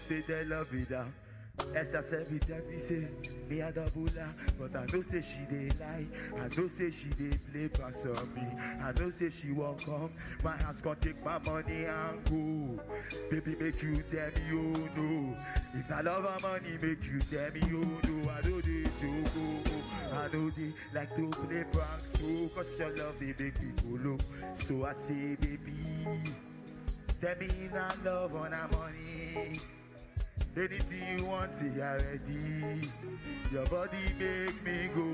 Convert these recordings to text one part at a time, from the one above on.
say they love me down. Esther said with them, he say, me a double her. But I know say she dey lie. I know say she dey play pranks on me. I know say she won't come. My hands can take my money and go. Baby, make you tell me, oh no. If I love her money, make you tell me, oh no. I know they joke, oh, oh. I know they like to play pranks, oh. Cause your love, they make me go low. So I say, baby, tell me if I love on her money. Anything you want, say I ready. Your body make me go.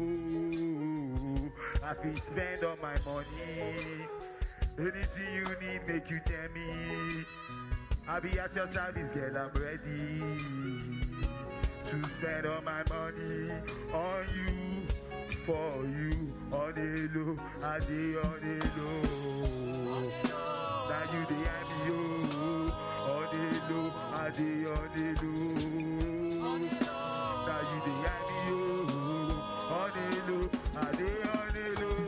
I feel spend all my money. Anything you need, make you tell me. I'll be at your service, girl, I'm ready to spend all my money on you, for you, on the low, I dey on the low. Now you dey hear me, oh, on the low, I dey on the low. Now you dey hear me, oh, on the low, I dey on the low.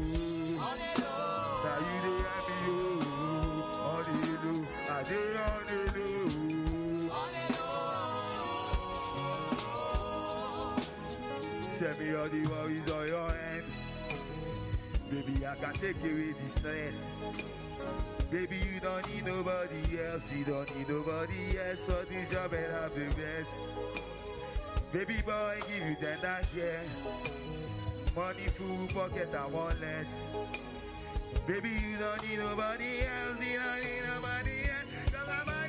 Now you dey hear me, oh, on the low, I dey on the low. Send me all the worries on your hand. Baby, I can take away the stress. Baby, you don't need nobody else. You don't need nobody else for this job and have the best. Baby boy, give you tender care. Money, full pocket, and wallet. Baby, you don't need nobody else. You don't need nobody else. Cause my